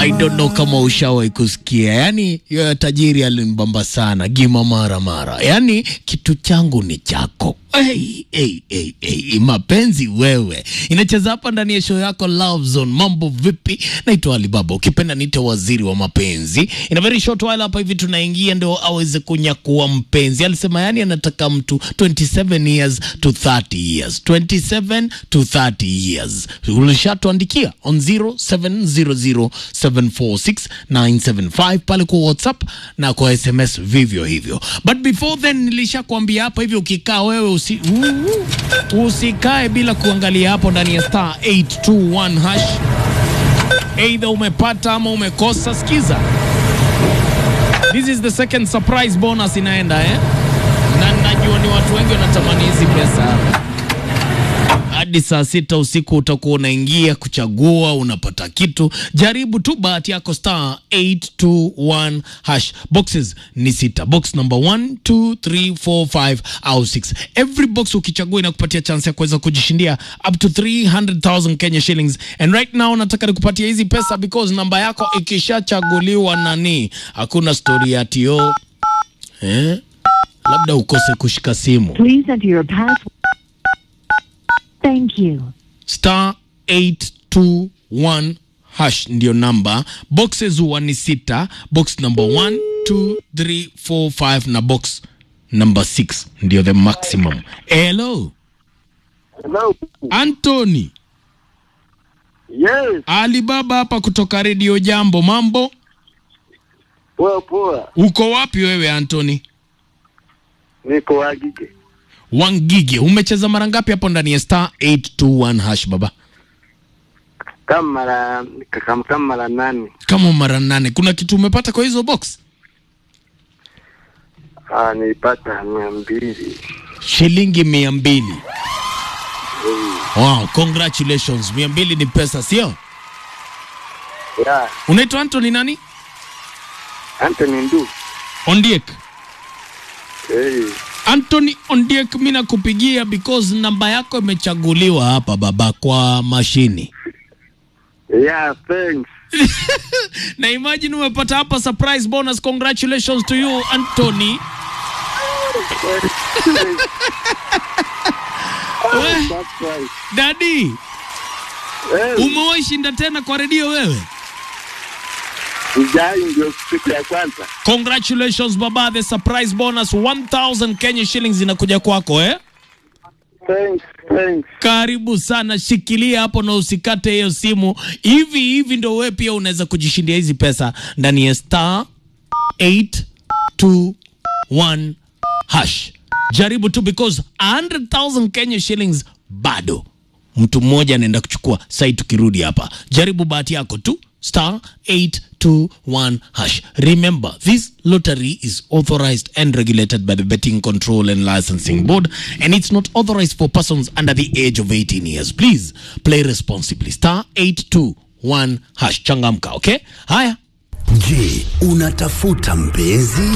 I don't know kama ushawahi kusikia, yani yo tajiri alinibamba sana gima mara mara, yani kitu changu ni chako. Hey, hey, hey, hey. Mapenzi wewe inacheza hapa ndani ya show yako Love Zone. Mambo vipi? Naitwa Alibaba, ukipenda niite waziri wa mapenzi. In a very short while hapa hivi tunaingia ndio aweze kunyakua mpenzi. Alisema yani anataka mtu 27 years to 30 years, 27 to 30 years. Ulishatuandikia on 0700746975 pale kwa WhatsApp na kwa SMS vivyo hivyo. But before then nilishakwambia hapa hivi ukikaa wewe usi, uh, usikae bila kuangalia hapo ndani ya star 821 hash. Either umepata ama umekosa. Sikiza, this is the second surprise bonus inaenda eh? Na najua ni watu wengi wanatamani hizi pesa hapa hadi saa sita usiku utakuwa unaingia kuchagua, unapata kitu. Jaribu tu bahati yako, star 821 hash. Boxes ni sita, box number 1 2 3 4 5 au 6. Every box ukichagua inakupatia chance ya kuweza kujishindia up to 300,000 Kenya shillings. And right now nataka nikupatia hizi pesa because namba yako ikishachaguliwa nani, hakuna story ya tio eh? Labda ukose kushika simu Please enter your password. Thank you. star 821 hash ndio namba. Boxes huwa ni sita, box number 1 2 3 4 5 na box number 6 ndio the maximum. Hello Hello. Anthony Yes, Alibaba hapa kutoka Radio Jambo. Mambo, poa poa. uko wapi wewe Anthony? Niko Wagige. Wangige, umecheza mara ngapi hapo ndani ya star 821 hash baba? Kama mara kama kama mara nane. Kama mara nane. Kuna kitu umepata kwa hizo box? Ah, nilipata mia mbili. Shilingi mia mbili. Wow, congratulations. Mia mbili ni pesa, sio? Ya, Unaitwa Anthony nani? Anthony Ndu. Ondiek. Hey. Anthony Ondiek, mi nakupigia because namba yako imechaguliwa hapa baba kwa mashini Yeah, thanks. na imagine umepata hapa surprise bonus. Congratulations to you Anthony. We, That's right. dadi, Hey, umewahi shinda tena kwa redio wewe? ujai ndio siku ya kwanza. Congratulations baba, the surprise bonus 1000 Kenya shillings inakuja kwako eh? Thanks, thanks. Karibu sana, shikilia hapo na usikate hiyo simu. Hivi hivi ndo wewe pia unaweza kujishindia hizi pesa ndani ya star 821 hash. Jaribu tu because 100,000 Kenya shillings bado mtu mmoja anaenda kuchukua sai. Tukirudi hapa, jaribu bahati yako tu star 821 hash. Remember, this lottery is authorized and regulated by the Betting Control and Licensing Board, and it's not authorized for persons under the age of 18 years. Please play responsibly. Star 821 hash. Changamka, okay? Haya. Je, unatafuta mpenzi?